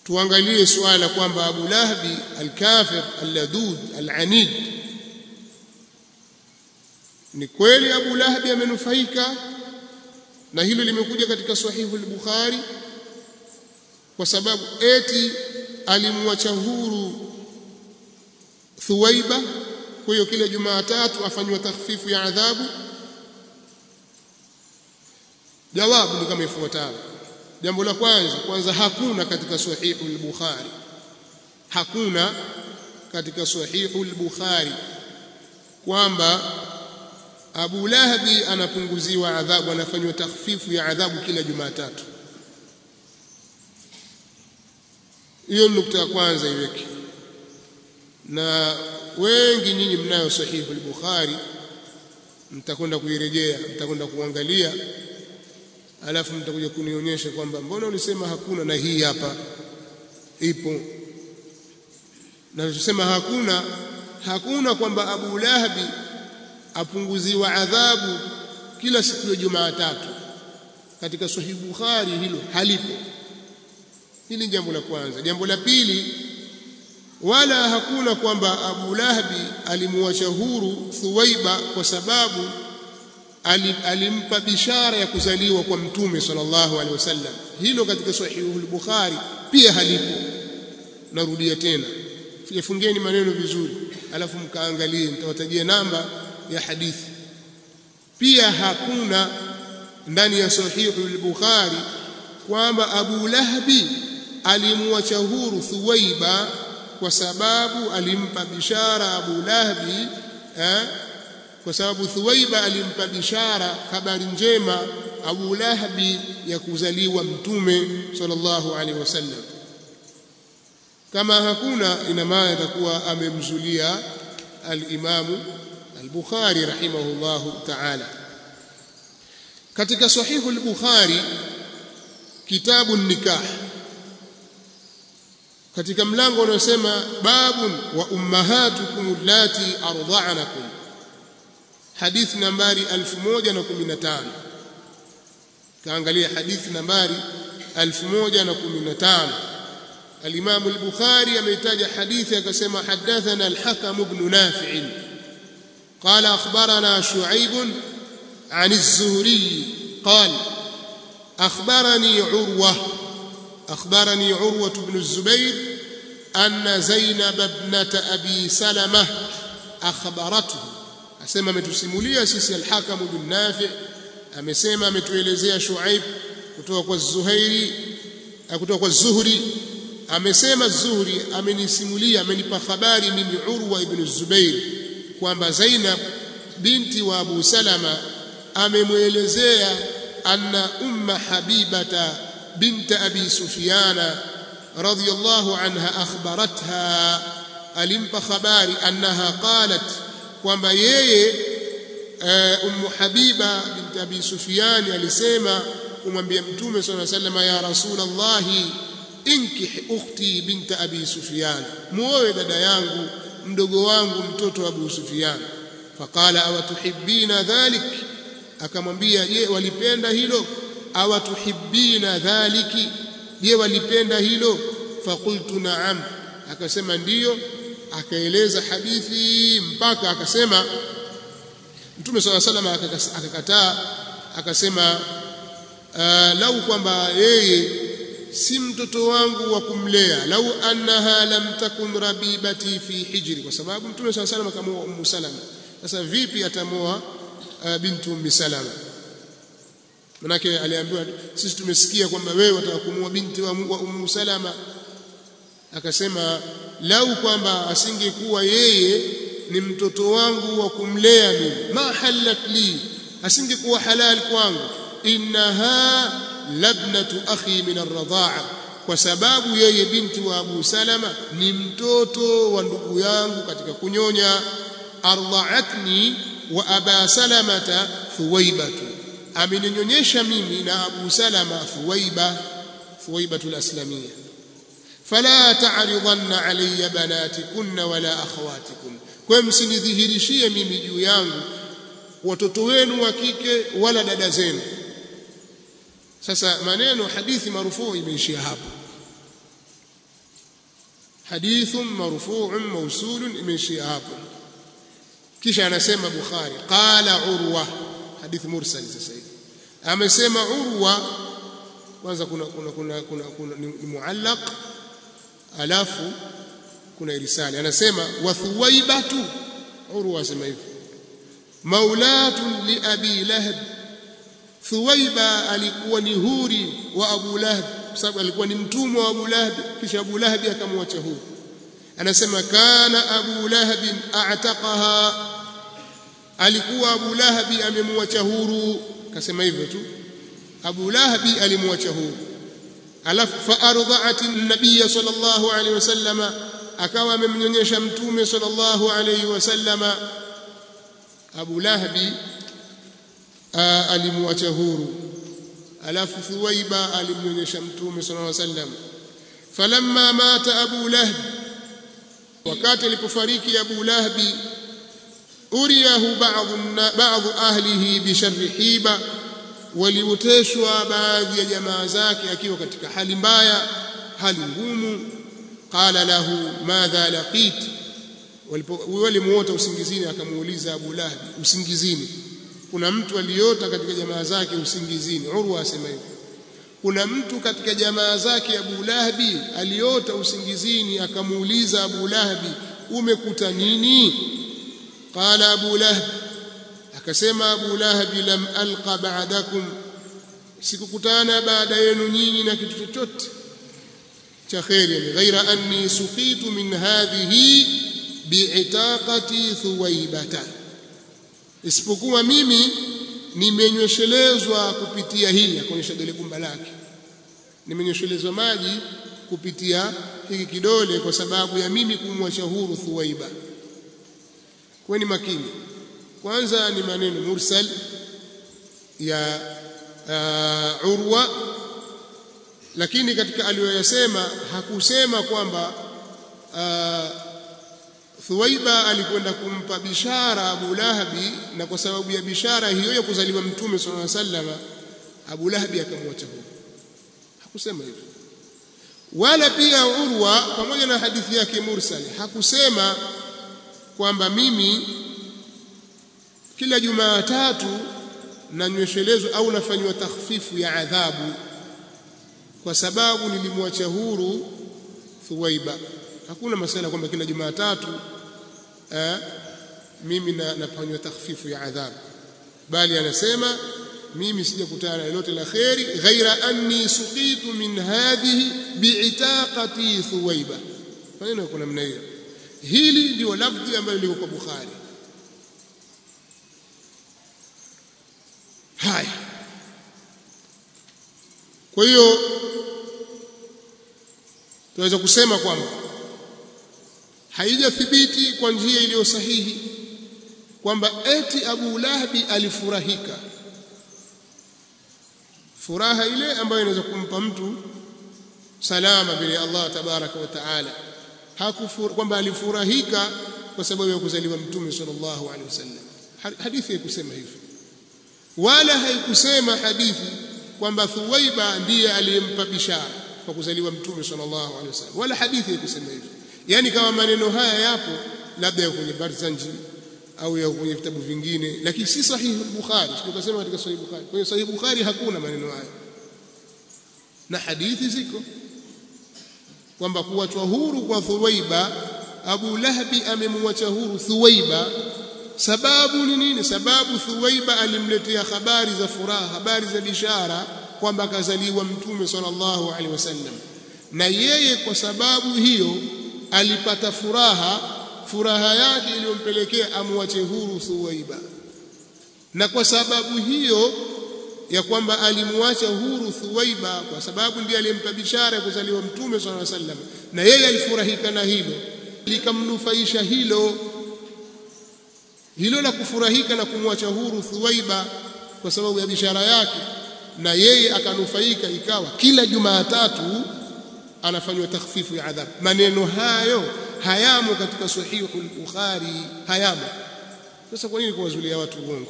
tuangalie suala kwamba Abu Lahabi al-kafir al-ladud al-anid ni kweli Abu Lahabi amenufaika na hilo limekuja katika sahihu al-Bukhari kwa sababu eti alimwacha huru Thuwaiba kwa hiyo kila Jumatatu afanywa takhfifu ya adhabu jawabu ni kama ifuatavyo jambo la kwanza kwanza hakuna katika sahihu al-Bukhari hakuna katika sahihu al-Bukhari kwamba Abu Lahabi anapunguziwa adhabu anafanywa takhfifu ya adhabu kila Jumatatu hiyo nukta ya kwanza iweke na wengi nyinyi mnayo sahihu al-Bukhari mtakwenda kuirejea mtakwenda kuangalia alafu mtakuja kunionyesha kwamba mbona ulisema hakuna na hii hapa ipo na tusema hakuna hakuna kwamba Abu Lahabi apunguziwa adhabu kila siku ya Jumatatu katika Sahih Bukhari hilo halipo hili jambo la kwanza jambo la pili wala hakuna kwamba Abu Lahabi alimuacha huru Thuwaiba kwa sababu alimpa bishara ya kuzaliwa kwa mtume sallallahu alaihi wasallam hilo katika sahihu al-Bukhari pia halipo narudia tena fungeni maneno vizuri alafu mkaangalie nitawatajia namba ya hadithi pia hakuna ndani ya sahihu al-Bukhari kwamba Abu Lahabi alimwacha huru Thuwaiba kwa sababu alimpa bishara Abu Lahabi eh, kwa sababu Thuwaiba alimpa bishara habari njema Abu Lahabi ya kuzaliwa mtume sallallahu alaihi wasallam kama hakuna ina maana atakuwa amemzulia al-Imamu al-Bukhari rahimahullahu ta'ala katika sahihu al-Bukhari kitabu nikah katika mlango unaosema babun wa ummahatukum allati arda'anakum hadithi nambari 1015 kaangalia hadithi nambari 1015 الإمام البخاري أميتاج حديث كسما حدثنا الحكم بن نافع قال أخبرنا شعيب عن الزهري قال أخبرني عروة أخبرني عروة بن الزبير أن زينب ابنة أبي سلمة أخبرته أسمى متسمولية سيسي الحكم بن نافع أمسمى متوelezea شعيب kutoka kwa Zuhairi kutoka kwa Zuhri amesema Zuhri amenisimulia amenipa habari mimi Urwa ibn Zubair kwamba Zainab binti wa Abu Salama amemwelezea anna umma Habibata bint Abi Sufyana radhiyallahu anha akhbaratha alimpa habari annaha qalat kwamba yeye ummu Habiba bint Abi Sufyan alisema kumwambia mtume sallallahu alayhi wasallam ya rasulallahi inkih ukhti bint abi sufyan muoe dada yangu mdogo wangu mtoto wa abu sufyan faqala awatuhibbina dhalik akamwambia je walipenda hilo awatuhibbina dhaliki je walipenda hilo faqultu na'am akasema ndiyo akaeleza hadithi mpaka akasema mtume swalla sallam akakataa akasema uh, lau kwamba yeye si mtoto wangu wa kumlea lau annaha lam takun rabibati fi hijri kwa sababu mtume swalla sallam akamoa ummu salama sasa vipi atamoa uh, bintu ummi salama manake aliambiwa sisi tumesikia kwamba wewe wataka kumuoa binti wa, wa ummu salama akasema lau kwamba asingekuwa yeye ni mtoto wangu wa kumlea mimi ma halat li asingekuwa halal kwangu innaha labnatu akhi min arradha'a kwa sababu yeye binti wa Abu Salama ni mtoto wa ndugu yangu katika kunyonya ardha'atni wa Aba Salamata Thuwaibatu ameninyonyesha mimi na Abu Salama Thuwaiba Thuwaibatu al-Aslamiyya fala ta'ridanna alayya banatikunna wala akhawatikum kwa msinidhihirishie mimi juu yangu watoto wenu wa kike wala dada zenu sasa maneno hadithi marufuu imeishia hapo hadithun marfu'un mawsulun imeishia hapo kisha anasema Bukhari qala Urwa hadithi mursal sasa hivi amesema Urwa kwanza kuna kuna kuna, kuna, kuna ni, ni muallaq alafu kuna irsali anasema wa thuwaibatu Urwa asema hivi maulatun li abi lahab thuwaiba alikuwa ni huri wa abu lahab kwa sababu alikuwa ni mtumwa wa abu lahab kisha abu lahab akamwacha huru anasema kana abu lahab a'taqaha alikuwa abu lahab amemwacha huru kasema hivyo tu abu lahab alimwacha huru alafu fa arda'at an-nabiy sallallahu alayhi wasallama akawa amemnyonyesha mtume sallallahu alayhi wasallama abu lahab alimwacha huru alafu thuwaiba alimnyonyesha mtume sallallahu alayhi wasallam falamma mata abu lahab wakati alipofariki Abu Lahabi uriyahu baadhi ahlihi bisharri hiba walioteshwa baadhi ya jamaa zake akiwa katika hali mbaya hali ngumu qala lahu madha laqit walimuota usingizini akamuuliza Abu Lahabi usingizini kuna mtu aliota katika jamaa zake usingizini Urwa asema hivyo kuna mtu katika jamaa zake Abu Lahabi aliota usingizini akamuuliza Abu Lahabi umekuta nini qala Abu Lahab akasema Abu Lahabi lam alqa ba'dakum sikukutana baada yenu nyinyi na kitu chochote cha khairi ghaira anni suqitu min hadhihi bi'itaqati thuwaibata isipokuwa mimi nimenyweshelezwa kupitia hii akaonyesha dole gumba lake nimenyweshelezwa maji kupitia hiki kidole kwa sababu ya mimi kumwacha huru Thuwaiba kweni makini kwanza ni maneno mursal ya uh, Urwa lakini katika aliyoyasema hakusema kwamba uh, Thuwaiba alikwenda kumpa bishara Abu Lahabi na kwa sababu ya bishara hiyo ya kuzaliwa Mtume صلى الله عليه وسلم Abu Lahabi akamwacha huko. Hakusema hivyo. Wala pia Urwa pamoja na hadithi yake mursali hakusema kwamba mimi kila Jumatatu nanyweshelezwa au nafanywa takhfifu ya adhabu kwa sababu nilimwacha huru Thuwaiba. Hakuna masala kwamba kila Jumatatu eh, mimi na nafanywa takhfifu ya adhabu, bali anasema mimi sijakutana na lolote la kheri ghaira anni suqitu min hadhihi biitaqati Thuwaiba. Maneno yako namna hiyo. Hili ndio lafdhi ambalo liko kwa Bukhari. Haya, kwa hiyo tunaweza kusema kwamba haijathibiti kwa njia iliyo sahihi kwamba eti Abu Lahabi alifurahika furaha ile ambayo inaweza kumpa mtu salama mbele ya Allah tabaraka wa taala kwamba alifurahika kwa sababu ya kuzaliwa mtume sallallahu alaihi wasallam hadithi haikusema hivyo wala haikusema hadithi kwamba Thuwaiba ndiye aliyempa bishara kwa kuzaliwa mtume sallallahu alaihi wasallam wala hadithi haikusema hivyo yani kama maneno haya yapo labda ya kwenye Barzanji au ya kwenye vitabu vingine lakini si sahihi Bukhari tukasema katika sahihi Bukhari kwa hiyo sahihi Bukhari hakuna maneno haya na hadithi ziko kwamba kuachwa huru kwa Thuwaiba Abu Lahabi amemwacha huru Thuwaiba sababu ni nini sababu Thuwaiba alimletea habari za furaha habari za bishara kwamba akazaliwa mtume sallallahu alaihi wasallam na yeye kwa sababu hiyo alipata furaha furaha yake iliyompelekea amwache huru Thuwaiba na kwa sababu hiyo ya kwamba alimwacha huru Thuwaiba kwa sababu ndiye aliyempa bishara ya kuzaliwa mtume sallallahu alaihi wasallam na yeye alifurahika na hilo likamnufaisha hilo hilo la kufurahika na kumwacha huru Thuwaiba kwa sababu ya bishara yake na yeye akanufaika ikawa kila Jumatatu anafanywa takhfifu ya adhabu maneno hayo hayamo katika sahihu al-Bukhari hayamo sasa kwa nini kuwazulia watu uongo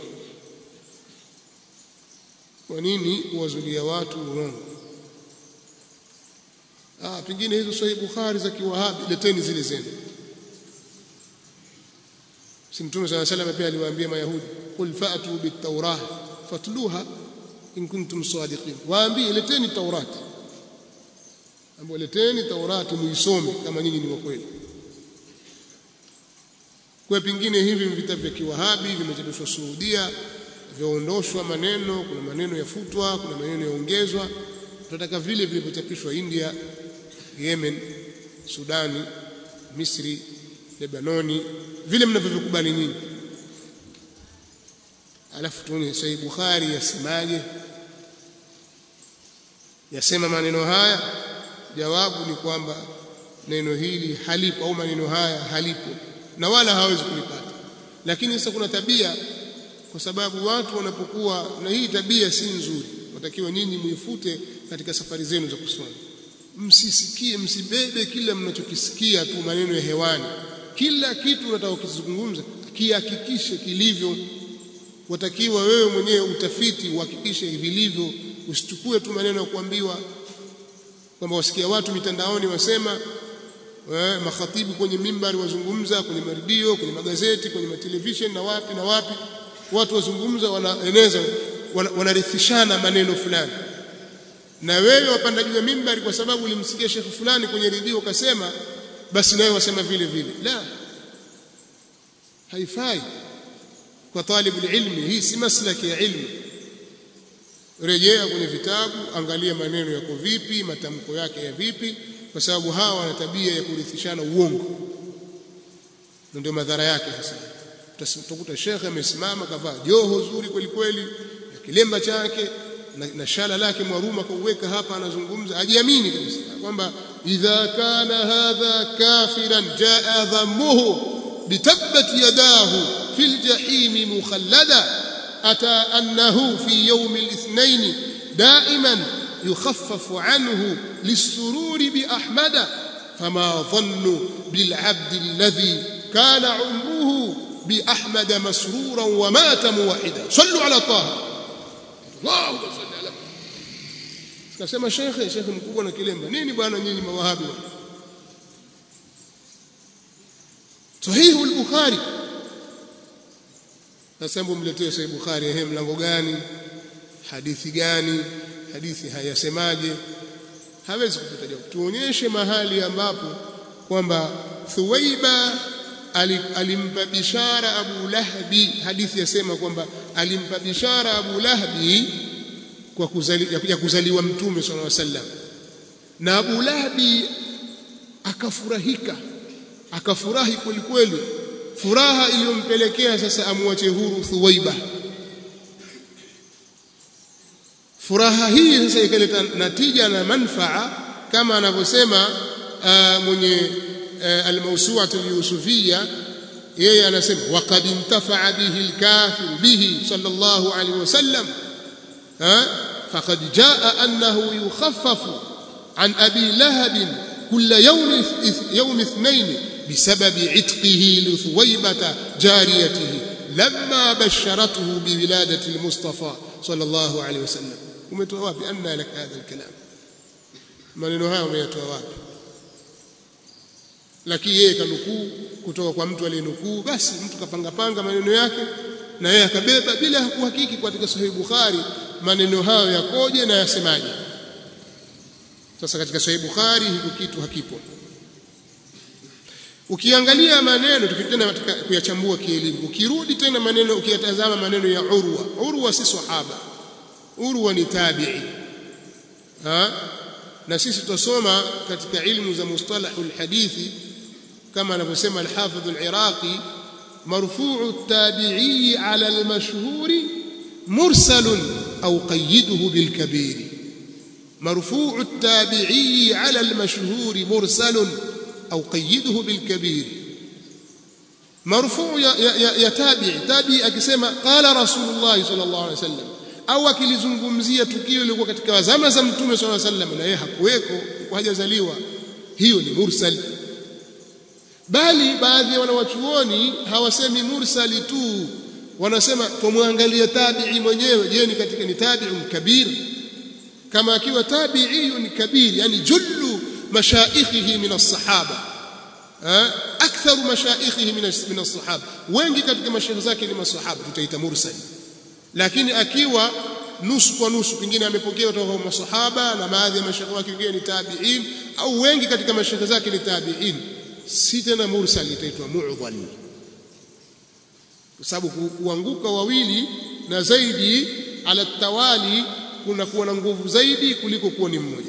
kwa nini kuwazulia watu uongo ah pengine hizo sahih bukhari za kiwahabi leteni zile zenu si mtume swalla sallam pia aliwaambia mayahudi qul fa'tu bit-taurah fatluha in kuntum sadiqin waambie leteni taurati ambao leteni taurati muisome kama nyinyi ni wa kweli kwa pingine hivi vitabu vya kiwahabi vimechapishwa Saudia vyaondoshwa maneno kuna maneno yafutwa kuna maneno yaongezwa tunataka vile vilivyochapishwa India Yemen Sudani Misri Lebanoni vile mnavyovikubali nyinyi alafu tuone Sahih Bukhari yasemaje yasema maneno haya jawabu ni kwamba neno hili halipo au maneno haya halipo na wala hawezi kulipata lakini sasa kuna tabia kwa sababu watu wanapokuwa na hii tabia si nzuri watakiwa nyinyi muifute katika safari zenu za kusoma msisikie msibebe kila mnachokisikia tu maneno ya hewani kila kitu unataka kuzungumza kihakikishe kilivyo watakiwa wewe mwenyewe utafiti uhakikishe vilivyo usichukue tu maneno ya kuambiwa kwamba wasikia watu mitandaoni wasema eh, makhatibu kwenye mimbari wazungumza kwenye maredio kwenye magazeti kwenye matelevision na wapi na wapi watu wazungumza wanaeneza wanarithishana maneno fulani na wewe wapanda juu ya mimbari kwa sababu ulimsikia shekhi fulani kwenye redio ukasema basi nawe wasema vile vile la haifai kwa talibu ilmi hii si maslaki ya ilmu rejea kwenye vitabu angalia maneno yako vipi matamko yake ya vipi kwa sababu hawa wana tabia ya kurithishana uongo ndio madhara yake sasa utakuta shekhe amesimama kavaa joho zuri kweli kweli na kilemba chake na, na shala lake mwaruma kauweka hapa anazungumza ajiamini kabisa kwamba idha kana hadha kafiran jaa dhammuhu bitabbat yadahu fil jahim mukhallada ata annahu fi yawm al-ithnain daiman يخفف عنه للسرور بأحمد فما ظن بالعبد الذي كان عمره بأحمد مسرورا ومات موحدا صلوا على طه اللهم صل على kasema shekhe shekhe mkubwa na kilemba nini bwana nyinyi mawahabi sahihu al-bukhari sasa hebu mletee sahih bukhari ehe mlango gani hadithi gani hadithi hayasemaje hawezi kupata jawabu tuonyeshe mahali ambapo kwamba Thuwaiba alimpa bishara Abu Lahabi hadithi yasema kwamba alimpa bishara Abu Lahabi kwa kuzali, ya kuzaliwa mtume sallallahu alaihi wasallam na Abu Lahabi akafurahika akafurahi kweli kweli furaha iliyompelekea sasa amwache huru Thuwaiba furaha hii sasa ikaleta natija na manfaa kama anavyosema mwenye almawsu'atu alyusufiyya yeye anasema waqad intafa'a bihi alkafir bihi sallallahu alayhi wasallam faqad jaa annahu yukhaffafu an abi lahab كل يوم يوم اثنين بسبب عتقه لثويبة جاريته لما بشرته بولادة المصطفى صلى الله عليه وسلم umetoa wapi anna lak hadha alkalam maneno haya umeyatoa wapi lakini yeye kanukuu kutoka kwa mtu aliyenukuu basi mtu kapanga panga maneno yake na yeye akabeba bila kuhakiki katika sahihi bukhari maneno hayo yakoje na yasemaje sasa katika sahihi bukhari hiko kitu hakipo ukiangalia maneno tukitenda katika kuyachambua kielimu ukirudi tena maneno ukiyatazama maneno ya urwa urwa si sahaba urwa ni tabi'i ha na sisi tutasoma katika ilmu za mustalahul hadithi kama anavyosema al-hafidh al-iraqi marfu'u at-tabi'i 'ala al-mashhur mursal aw qayyiduhu bil kabir marfu'u at-tabi'i 'ala al-mashhur mursal aw qayyiduhu bil kabir marfu' ya, ya, ya tabi'i tabi'i akisema qala rasulullah sallallahu alayhi wasallam au akilizungumzia tukio lilikuwa katika zama za mtume swalla sallam na yeye hakuweko hajazaliwa hiyo ni mursal bali baadhi ya wanawachuoni hawasemi mursali tu wanasema tumwangalie tabi'i mwenyewe je ni katika ni tabi'un kabir kama akiwa tabi'i ni kabir yani jullu mashaikhihi min as-sahaba aktharu mashaikhihi min as-sahaba wengi katika mashaikh zake ni masahaba tutaita mursal lakini akiwa nusu kwa nusu pengine amepokea kutoka kwa masahaba na baadhi ya mashaikh wake wengine ni tabi'in au wengi katika mashaikh zake ni tabi'in si tena mursal itaitwa mu'dhal kwa sababu kuanguka wawili na zaidi ala tawali kuna kuwa na nguvu zaidi kuliko kuwa ni mmoja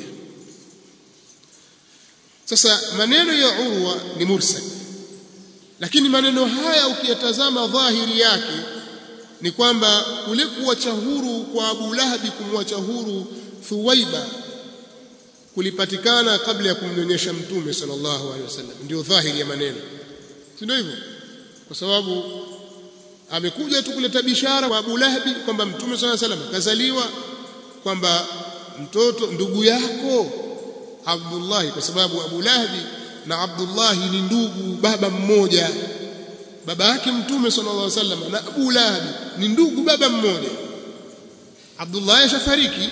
sasa maneno ya urwa ni mursal lakini maneno haya ukiyatazama dhahiri yake ni kwamba kule kuwacha huru kwa Abu Lahabi kumwacha huru Thuwaiba kulipatikana kabla ya kumnyonyesha mtume sallallahu alaihi wasallam ndio dhahiri ya maneno si ndio hivyo kwa sababu amekuja tu kuleta bishara kwa Abu Lahabi kwamba mtume sallallahu alaihi wasallam kazaliwa kwamba mtoto ndugu yako Abdullah kwa sababu Abu Lahabi na Abdullah ni ndugu baba mmoja baba yake mtume sallallahu alaihi wasallam na Abu Lahabi ni ndugu baba mmoja Abdullah yashafariki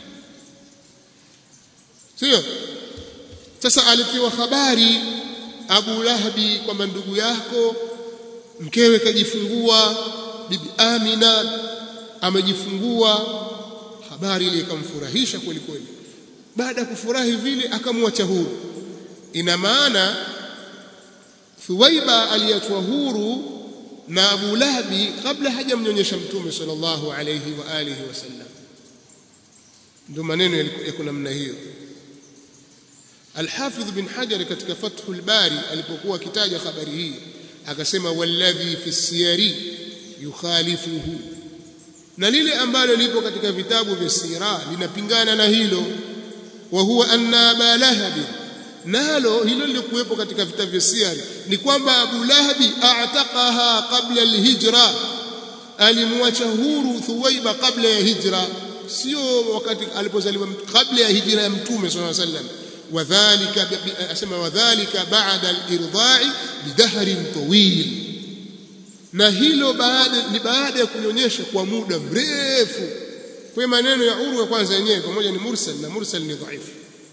sio sasa alipewa habari Abu Lahabi kwamba ndugu yako mkewe kajifungua bibi Amina amejifungua habari ile ikamfurahisha kweli kweli baada ya kufurahi vile akamwacha huru ina maana Thuwaiba aliyatwa huru na Abu Lahabi kabla hajamnyonyesha mtume sallallahu alayhi wa alihi wasallam ndio maneno yako namna hiyo Al-Hafidh bin Hajar katika Fathul Bari alipokuwa akitaja habari hii akasema walladhi fi siyari yukhalifuhu na lile ambalo lipo katika vitabu vya sira linapingana na hilo wa huwa anna aba lahabi nalo hilo lilikuwepo katika vitabu vya siyari ni kwamba Abu Lahabi a'taqaha qabla al-hijra alimwacha huru Thuwaiba kabla ya hijra sio wakati alipozaliwa kabla ya hijra ya mtume sallallahu alaihi wasallam wadhālika asema wadhālika ba'da al-irdā'i bidahrin tawil na hilo baada ni baada ya kunyonyesha kwa muda mrefu kwa maneno ya Urwa kwanza yenyewe pamoja ni mursal na mursal ni dhaifu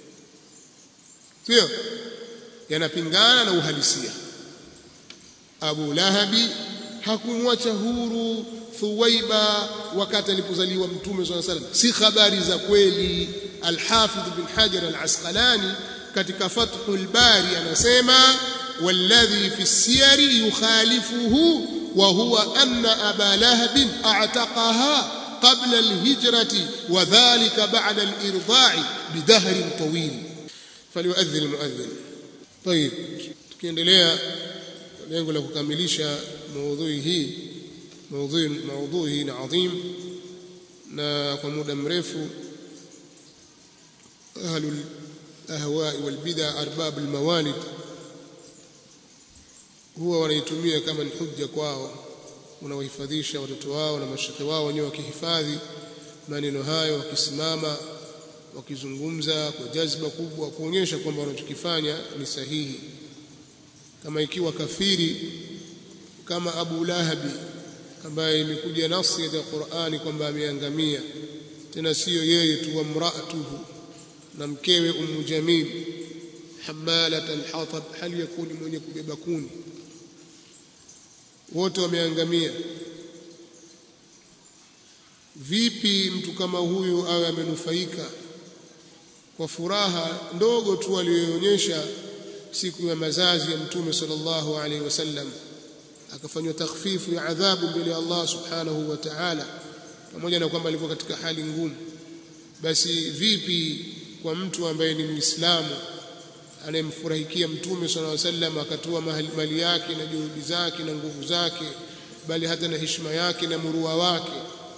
sio yanapingana na uhalisia Abu Lahabi hakumwacha huru Thuwaiba wakati alipozaliwa Mtume swalla salam si habari za kweli Al-Hafidh bin Hajar Al-Asqalani katika Fathul Bari anasema والذي في السير يخالفه وهو أن أبا لهب أعتقها قبل الهجرة وذلك بعد الإرضاع بدهر طويل فليؤذن المؤذن طيب tukiendelea lengo la kukamilisha maudhui hii maudhui maudhui hii ni adhim na kwa muda mrefu ahlul ahwa wal bid'a arbab al mawalid huwa wanaitumia kama ni hujja kwao unawahifadhisha watoto wao na mashekhe wao wenyewe wakihifadhi maneno hayo wakisimama wakizungumza kwa jazba kubwa kuonyesha kwamba wanachokifanya ni sahihi kama ikiwa kafiri kama Abu Lahabi ambaye imekuja nasi ya Qur'ani kwamba ameangamia tena siyo yeye tu wa mraatuhu na mkewe Ummu Jamil hamalat alhatab hali yakuni mwenye kubeba kuni wote wameangamia vipi mtu kama huyu awe amenufaika kwa furaha ndogo tu aliyoonyesha siku ya mazazi ya mtume sallallahu alaihi wasallam akafanywa takhfifu ya adhabu mbele ya Allah subhanahu wa ta'ala pamoja na kwamba alikuwa katika hali ngumu basi vipi kwa mtu ambaye ni muislamu anayemfurahikia mtume sallallahu alaihi wasallam akatoa mali yake na juhudi zake na nguvu zake bali hata na heshima yake na murua wake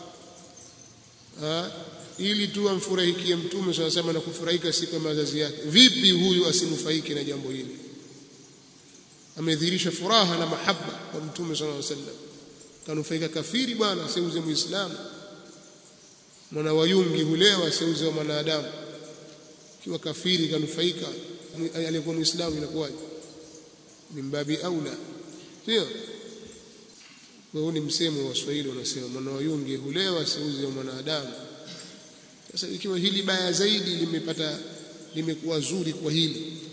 ha? ili tu amfurahikie mtume sallallahu alaihi wasallam na kufurahika siku ya mazazi yake vipi huyu asinufaike na jambo hili amedhihirisha furaha na mahaba kwa mtume sallallahu alaihi wasallam kanufaika kafiri bwana asiuze muislamu mwana wayungi hulewa asiuze wa mwanadamu kiwa kafiri kanufaika aliyekuwa muislamu inakuwaje mimbabi aula sio huu ni msemo wa Waswahili wanasema mwana wayungi hulewa asiuze wa mwanadamu sasa ikiwa hili baya zaidi limepata limekuwa zuri kwa hili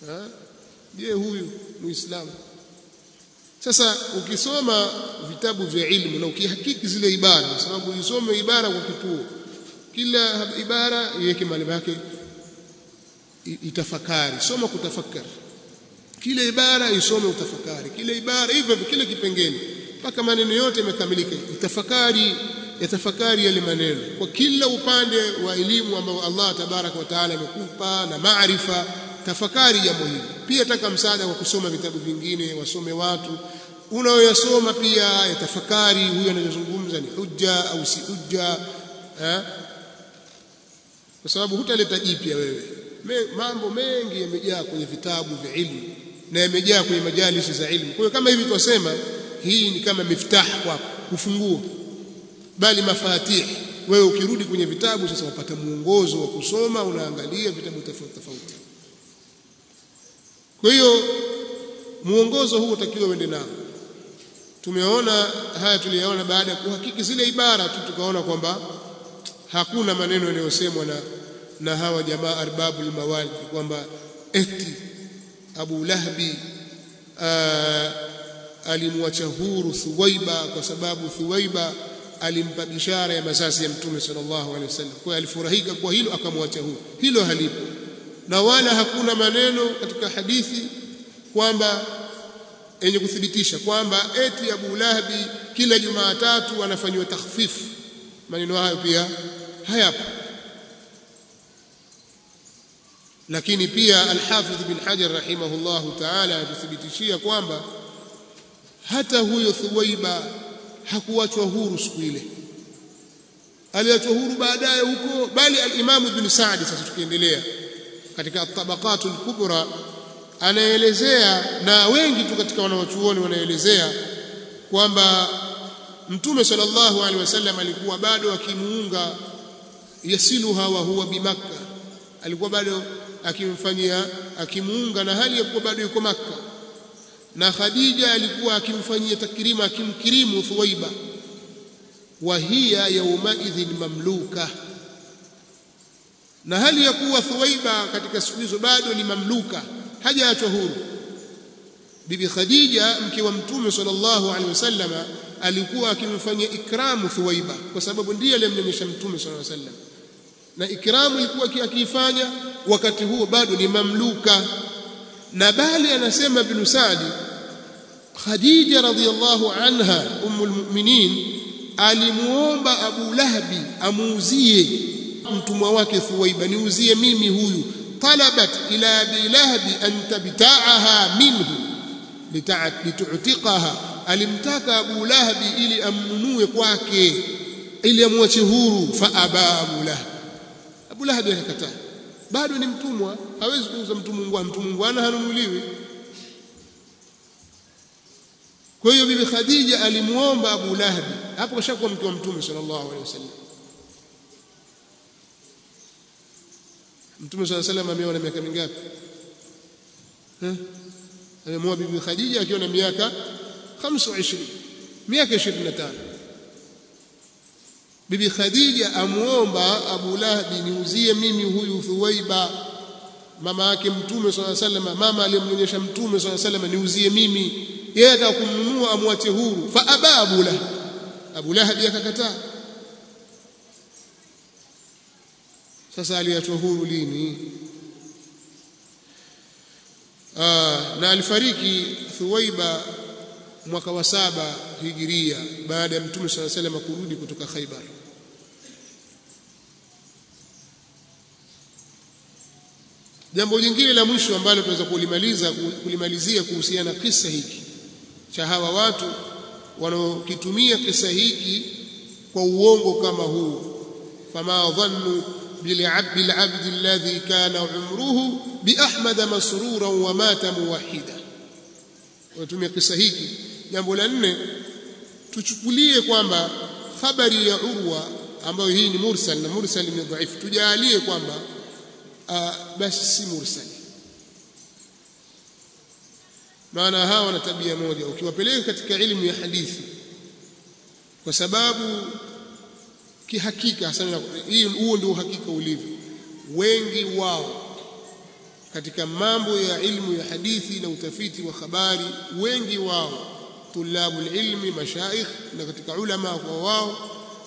je huyu muislamu sasa ukisoma vitabu vya ilmu na ukihakiki zile ibara kwa sababu usome ibara kwa kituo kila ibara iweke mahali pake itafakari soma kutafakari kila ibara isome utafakari kila ibara hivyo kile kipengele mpaka maneno yote yamekamilika itafakari yatafakari yale maneno kwa kila upande wa elimu ambao Allah tabaraka wa taala amekupa na maarifa tafakari jambo hili pia taka msaada kwa kusoma vitabu vingine wasome watu unaoyasoma pia yatafakari huyu anayozungumza ni hujja au si hujja eh? kwa sababu hutaleta jipya wewe Me, mambo mengi yamejaa kwenye vitabu vya ilmu na yamejaa kwenye majalisi za ilmu kwa hiyo kama hivi twasema hii ni kama miftah kwako ufunguo bali mafatih wewe ukirudi kwenye vitabu sasa wapata muongozo wa kusoma unaangalia vitabu tofauti tofauti kwa hiyo muongozo huu utakiwa uende nao tumeona haya tuliyaona baada ya kuhakiki zile ibara tu tukaona kwamba hakuna maneno yanayosemwa na na hawa jamaa arbabul mawalid kwamba eti Abu Lahbi alimwacha huru Thuwaiba kwa sababu Thuwaiba alimpa bishara ya masasi ya Mtume sallallahu alaihi wasallam. Kwa alifurahika kwa hilo akamwacha huru. Hilo halipo. Na wala hakuna maneno katika hadithi kwamba yenye kuthibitisha kwamba eti Abu Lahabi kila Jumatatu anafanywa takhfifu. Maneno hayo pia hayapo. Lakini pia Al-Hafidh bin Hajar rahimahullahu ta'ala atuthibitishia kwamba hata huyo Thuwaiba hakuachwa huru siku ile aliachwa huru baadaye huko bali al-Imam Ibn Sa'd sasa tukiendelea katika at-Tabaqat al-Kubra anaelezea na wengi tu katika wanawachuoni wanaelezea kwamba Mtume sallallahu alaihi wasallam alikuwa bado akimuunga yasiluha wa huwa bimakka alikuwa bado akimfanyia akimuunga na hali ya kuwa bado yuko Makka na Khadija alikuwa akimfanyia takrima akimkirimu Thuwaiba wa hiya yaumaidhin mamluka na hali ya kuwa Thuwaiba katika siku hizo bado ni mamluka hajaachwa huru bibi Khadija mke wa mtume sallallahu alaihi wasallama alikuwa akimfanyia ikramu Thuwaiba kwa sababu ndiye aliyemnyonyesha mtume sallallahu alaihi wasallam na ikramu ilikuwa akiifanya wakati huo bado ni mamluka na bali anasema ibn Sa'di Khadija radhiyallahu anha ummul mu'minin alimuomba Abu Lahabi amuuzie mtumwa wake Thuwaiba niuzie mimi huyu talabat ila Abi Lahabi an tabta'aha minhu litu'tiqaha alimtaka Abu Lahabi ili amnunue kwake ili amwache huru fa aba Abu Lahab Abu Lahab akakataa bado ni mtumwa hawezi kuuza mtumwa mtu mungwana hanunuliwi kwa hiyo bibi Khadija alimuomba Abu Lahab hapo kashakuwa mke wa mtume sallallahu alaihi wasallam mtume sallallahu alaihi wasallam ameona miaka mingapi eh amemuoa bibi Khadija akiwa na miaka 25 miaka 25 bibi Khadija amuomba Abu Lahabi niuzie mimi huyu Thuwaiba mama yake mtume swalla sallam mama aliyemnyonyesha mtume swalla sallam niuzie mimi yeye atakumnunua amwache huru fa aba Abu Lahab Abu Lahab akakataa sasa aliachwa huru lini Aa, na alifariki Thuwaiba mwaka wa saba hijiria baada ya mtume swalla sallam kurudi kutoka Khaibar jambo jingine la mwisho ambalo tunaweza kulimaliza kulimalizia kuhusiana na kisa hiki cha hawa watu wanaokitumia kisa hiki kwa uongo kama huu fama dhannu بالعبد العبد الذي كان عمره بأحمد مسرورا ومات موحدا watumia kisa hiki jambo la nne tuchukulie kwamba habari ya urwa ambayo hii ni mursal na mursal ni dhaifu tujalie kwamba basi si mursal maana hawa wana tabia moja ukiwapeleka katika elimu ya hadithi kwa sababu kihakika sana hii huo ndio uhakika ulivyo wengi wao katika mambo ya ilmu ya hadithi na utafiti wa habari wengi wao tulabu ilmi mashaikh na katika ulama kwa wao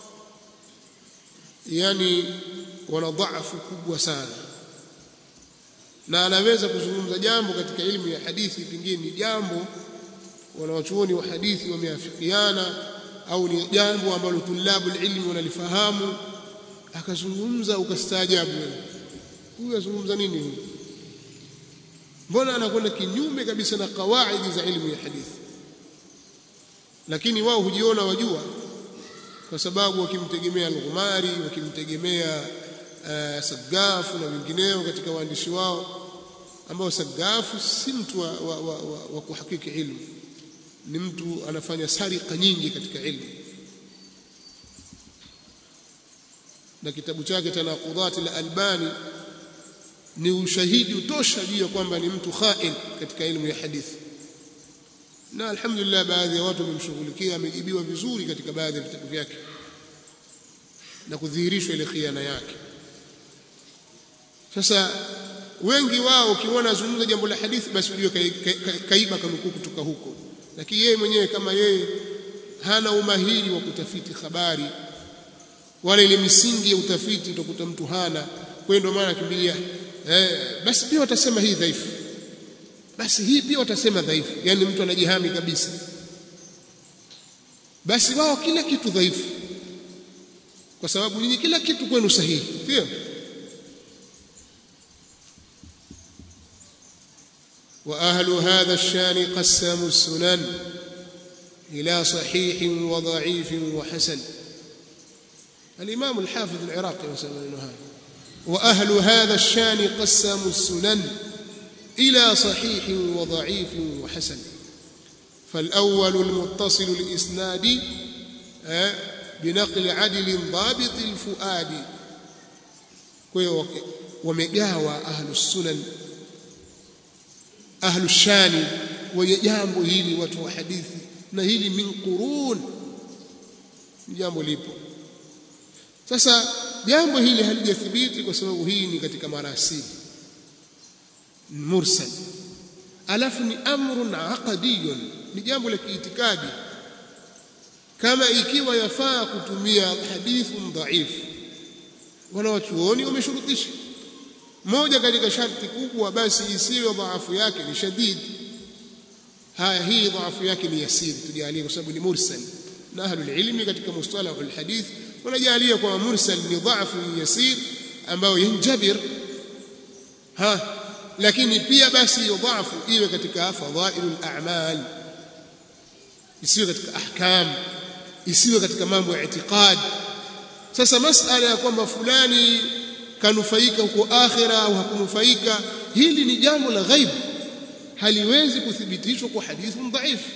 yani wana dhaifu kubwa sana na anaweza kuzungumza jambo katika ilmu ya hadithi pengine ni jambo wanawachuoni wa hadithi wameafikiana au ni jambo ambalo tulabu ilmi wanalifahamu akazungumza ukastaajabu huyu azungumza nini huyu mbona anakwenda kinyume kabisa na kawaidi za ilmu ya hadithi lakini wao hujiona wajua kwa sababu wakimtegemea al-Ghumari wakimtegemea uh, Sagafu na wengineo katika waandishi wao ambao Sagafu si mtu wa, wa, wa, wa, wa kuhakiki ilmu ni mtu anafanya sarika nyingi katika ilmu na kitabu chake Tanaqudat al-Albani ni ushahidi utosha juu ya kwamba ni mtu khain katika elimu ya hadithi na alhamdulillah baadhi ya watu wamemshughulikia amejibiwa vizuri katika baadhi ya vitabu vyake na kudhihirishwa ile khiana yake sasa wengi wao ukiona azungumza jambo la hadithi basi ujue kaiba kanukuu kutoka huko lakini yeye mwenyewe kama yeye hana umahiri wa kutafiti habari wala ile misingi ya utafiti utakuta mtu hana kwa ndio maana akimbilia eh, basi pia watasema hii dhaifu basi hii pia watasema dhaifu yani mtu anajihami kabisa basi wao kila kitu dhaifu kwa sababu nyinyi kila kitu kwenu sahihi sio واهل هذا الشان قسموا السنن الى صحيح وضعيف وحسن الامام الحافظ العراقي مثلا هذا واهل هذا الشان قسموا السنن الى صحيح وضعيف وحسن فالاول المتصل الاسناد بنقل عدل ضابط الفؤاد ومجاوى اهل السنن ahlu shani wenye jambo hili watu wa hadithi na hili min qurun jambo lipo sasa jambo hili halijathibiti kwa sababu hii ni katika marasili mursal alafu ni amrun aqdiyun ni jambo la kiitikadi kama ikiwa yafaa kutumia hadithun dhaifu wanawachuoni wameshurutisha moja katika sharti kubwa basi isiwe dhaafu yake ni shadid haya hii dhaafu yake ni yasiri tujalie kwa sababu ni mursal na ahlul ilmi katika mustalah alhadith wanajalia kwa mursal ni dhaafu yasir ambayo yanjabir ha lakini pia basi hiyo dhaafu iwe katika fadhailul a'mal isiwe katika ahkam isiwe katika mambo ya itikad sasa masala ya kwamba fulani kanufaika huko akhira au hakunufaika hili ni jambo la ghaib haliwezi kuthibitishwa kwa hadithi dhaifu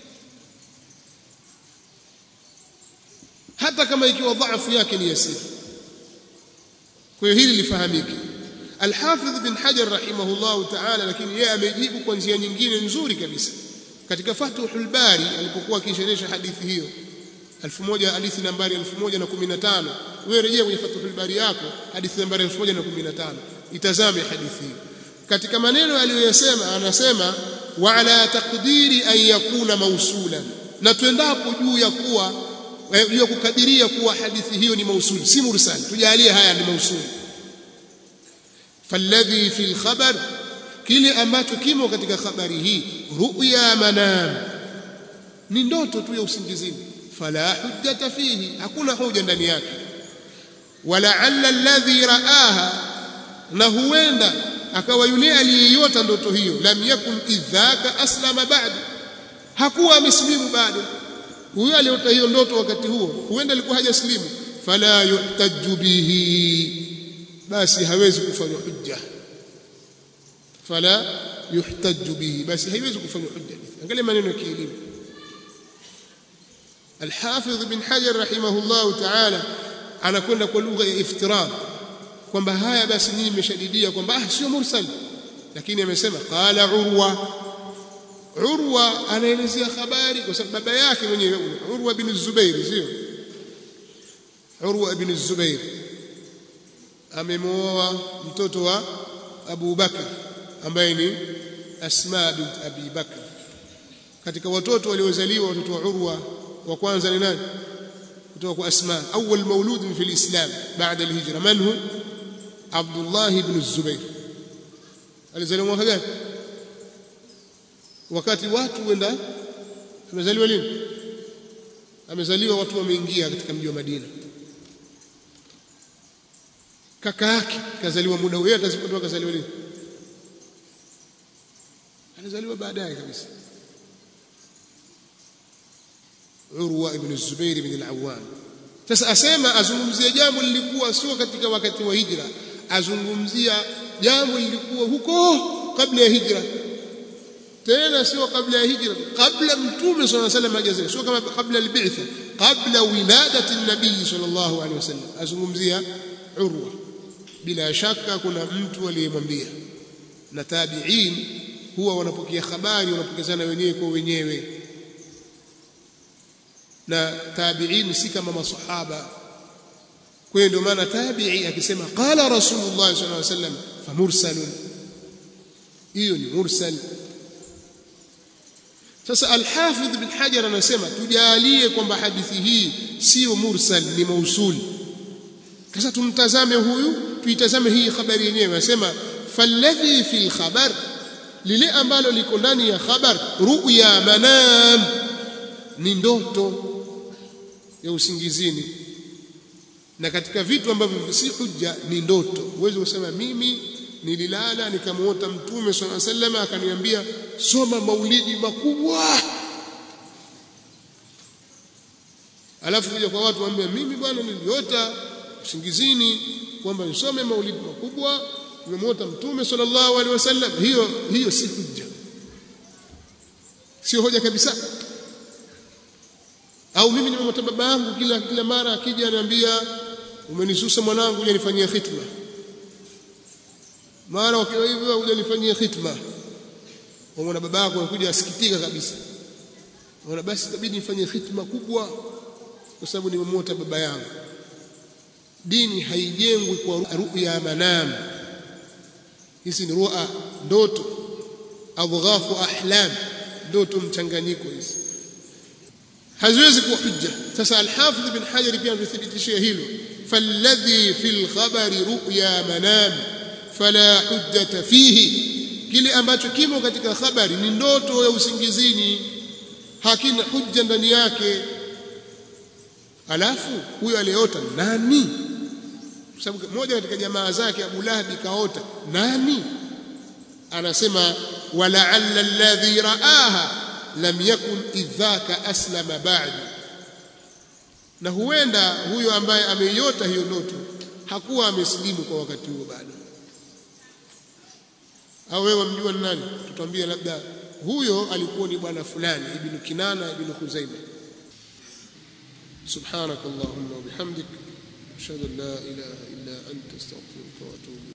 hata kama ikiwa dhaifu yake ni yasir kwa hiyo hili lifahamike Al-Hafidh bin Hajar rahimahullah ta'ala lakini yeye amejibu kwa njia nyingine nzuri kabisa katika Fathul Bari alipokuwa akisherehesha hadithi hiyo 1000 hadithi nambari 1015 wewe rejea kwenye Fathul Bari yako hadithi nambari 1015 itazame hadithi hiyo katika maneno aliyoyasema anasema wa ala taqdiri an yakuna mausulan na tuendapo juu ya kuwa juu ya kukadiria kuwa hadithi hiyo ni mausuli si mursal tujalie haya ni mausuli falladhi fil khabar kile ambacho kimo katika habari hii ru'ya manam ni ndoto tu ya usingizini fala hujjata fihi hakuna hoja ndani yake walaalla alladhi raaha na huenda akawa yule aliyeiota ndoto hiyo lam yakun idhaka aslama ba'du hakuwa amesilimu bado huyo aliota hiyo ndoto wakati huo huenda alikuwa hajaslimu fala yuhtaju bihi basi hawezi kufanywa hujja fala yuhtaju bihi basi haiwezi kufanywa hujja angalia maneno ya kielimu الحافظ بن حجر رحمه الله تعالى anakwenda kwa lugha ya iftirad kwamba haya basi nyinyi mmeshadidia kwamba ah sio mursal lakini amesema qala urwa urwa anaelezea habari kwa sababu baba yake mwenyewe urwa ibn zubair sio urwa ibn zubair amemwoa mtoto wa Abu Bakar ambaye ni Asma bint Abi Bakr katika watoto waliozaliwa watoto wa Urwa wa kwanza ni nani kutoka kwa Asma awwal maulud fi al-Islam baada al-hijra man hu Abdullah ibn Zubair alizaliwa mwaka gani wakati watu wenda amezaliwa lini amezaliwa watu wameingia katika mji wa Madina kaka yake kazaliwa muda huo atasipotoka kazaliwa lini alizaliwa baadaye kabisa Urwa ibn Zubair ibn al-Awwam sasa asema azungumzia jambo lilikuwa sio katika wakati wa hijra azungumzia jambo lilikuwa huko kabla ya hijra tena sio kabla ya hijra kabla mtume صلى الله عليه وسلم hajazaliwa sio kama kabla al-bi'tha kabla wiladati an-nabii sallallahu alaihi wasallam azungumzia Urwa bila shaka kuna mtu aliyemwambia na tabi'in huwa wanapokea habari wanapokezana wenyewe kwa wenyewe na tabi'in si kama masahaba kwa hiyo ndio maana tabi'i akisema qala rasulullah sallallahu alaihi wasallam famursalun hiyo ni mursal sasa al-hafidh bin hajar anasema tujalie kwamba hadithi hii sio mursal ni mausul sasa tumtazame huyu tuitazame hii habari yenyewe anasema falladhi fil khabar lile ambalo liko ndani ya khabar ru'ya manam ni ndoto ya usingizini na katika vitu ambavyo si hujja ni ndoto uweze kusema mimi nililala nikamuota mtume swalla sallam akaniambia soma maulidi makubwa alafu kuja kwa watu waambia mimi bwana niliota usingizini kwamba nisome maulidi makubwa nimemuota mtume sallallahu alaihi wasallam hiyo hiyo si hujja sio hoja kabisa au mimi nimemwota baba yangu kila kila mara akija ananiambia umenisusa mwanangu uje nifanyie khitma mara wakiwa hivyo uje nifanyie khitma umeona baba yako anakuja asikitika kabisa unaona basi itabidi nifanyie khitma kubwa kwa sababu nimemwota baba yangu dini haijengwi kwa ru'ya manam hizi ni ru'a ndoto adghafu ahlam ndoto mchanganyiko hizi haziwezi kuwa hujja sasa al-hafidh bin hajar pia amethibitishia hilo falladhi fil khabari ru'ya manam fala hujjata fihi kile ambacho kimo katika habari ni ndoto ya usingizini hakina hujja ndani yake alafu huyo aliyeota nani sababu moja katika jamaa zake Abu Lahab kaota nani anasema wala'alla alladhi ra'aha lam yakun idhaka aslama ba'du na huenda huyo ambaye ameiota hiyo ndoto hakuwa amesilimu kwa wakati huo bado au wewe mjua ni nani tutambie labda huyo alikuwa ni bwana fulani ibn Kinana ibn Khuzaimah سبحانك اللهم وبحمدك أشهد أن لا إله إلا أنت استغفرك وأتوب